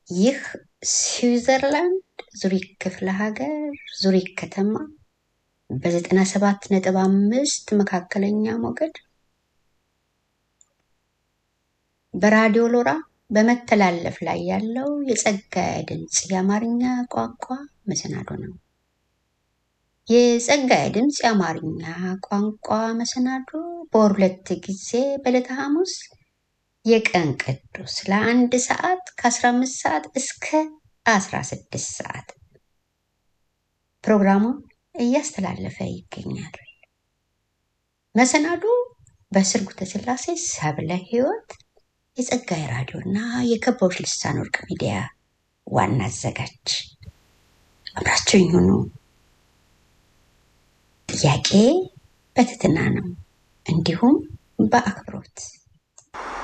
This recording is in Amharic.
ይህ ስዊዘርላንድ ዙሪክ ክፍለ ሀገር ዙሪክ ከተማ በዘጠና ሰባት ነጥብ አምስት መካከለኛ ሞገድ በራዲዮ ሎራ በመተላለፍ ላይ ያለው የጸጋዬ ድምፅ የአማርኛ ቋንቋ መሰናዶ ነው። የጸጋዬ ድምፅ የአማርኛ ቋንቋ መሰናዶ በወር ሁለት ጊዜ በዕለተ ሐሙስ የቀን ቅዱስ ለአንድ ሰዓት ከ15 ሰዓት እስከ 16 ሰዓት ፕሮግራሙን እያስተላለፈ ይገኛል። መሰናዶ በስርጉተ ስላሴ ሰብለ ሕይወት የጸጋዬ ራዲዮ እና የከበቦች ልሳን ወርቅ ሚዲያ ዋና አዘጋጅ አብራቸው ይሁኑ። ጥያቄ በትህትና ነው፣ እንዲሁም በአክብሮት